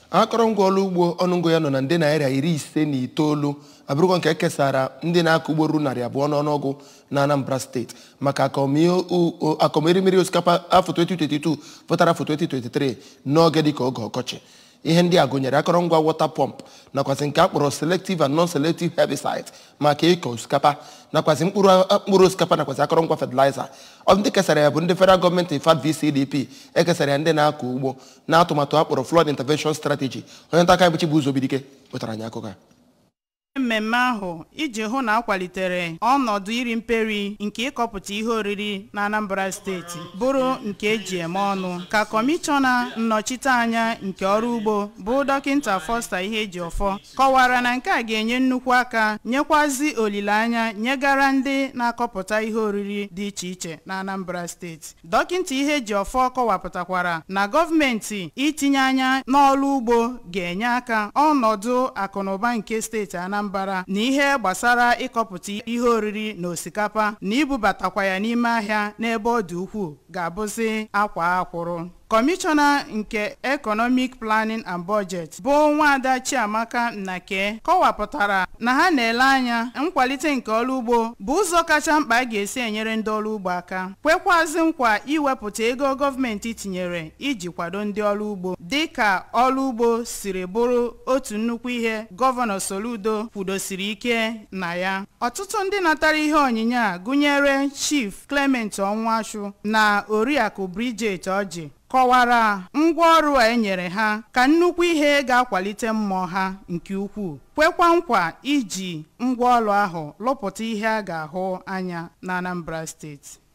akọrọngwa ọrụ ugbo ọnụego ya nọ na nde naira iri ise na itoolu abụrụkwa nke ekesara ndị na-akọ ugbo ruru narị abụọ n'ọnụọgụ na Anambra steeti maka akọmerimeri osikapa afọ 2022 pụtara afọ 2023 n'oge dịka oge ọkọchị ihe ndị a gụnyere akọrọngwa wọta pọmp nakwasị nke akpọrọ selective and non-selective herbicide maka ịkọ osikapa nakwasị mkpụrụ osikapa nakwasị akọrọngwa fertilizer ọ ndị kesara ya bụ ndị federal gọọmenti fad vcdp ekesara ya ndị na-akọ ugbo na atụmatụ akpọrọ flood intervention strategy onye nta aka bụ Chibuzobidike wetara anyị akụkọ a mmemme ahụ iji hụ na akwalitere ọnọdụ iri mperi nke ịkọpụta ihe oriri na Anambra steeti bụrụ nke eji eme ọnụ ka kọmishọna nnọchiteanya nke ọrụ ugbo bụ dọkịta Foster Ihejiọfọ kọwara na nke a ga-enye nnukwu aka nyekwazi olileanya nyegara ndị na-akọpụta ihe oriri dị iche iche na Anambra steeti dọkịta Ihejiọfọ kọwapụtakwara na gọọmenti itinye anya n'ọrụ ugbo ga-enye aka ọnọdụ akụnụba nke steeti Anambra Anambra na ihe gbasara ịkọpụta ihe oriri na osikapa na ibubatakwa ya n'ime ahịa n'ebe ọ dị ukwuu ga-abụzi akwa akwụrụ kọmishọna nke economic planning and budget bụ nwaada chiamaka nnake kọwapụtara na ha na-ele anya nkwalite nke ọrụ ugbo bụ ụzọ kacha mkpa a ga-esi enyere ndị ọrụ ugbo aka kwekwazi nkwa iwepụta ego gọọmenti tinyere iji kwado ndị ọrụ ugbo dịka ọrụ ugbo siri bụrụ otu nnukwu ihe gọvanọ soludo kwudosiri ike na ya ọtụtụ ndị natara ihe onyinye a gụnyere chief clement ọnwashu na oriakụ bridget ọjị kọwara ngwaọrụ a enyere ha ka nnukwu ihe ga-akwalite mmụọ ha nke ukwuu kwekwa nkwa iji ngwaọrụ ahụ lụpụta ihe a ga-ahụ anya na Anambra steeti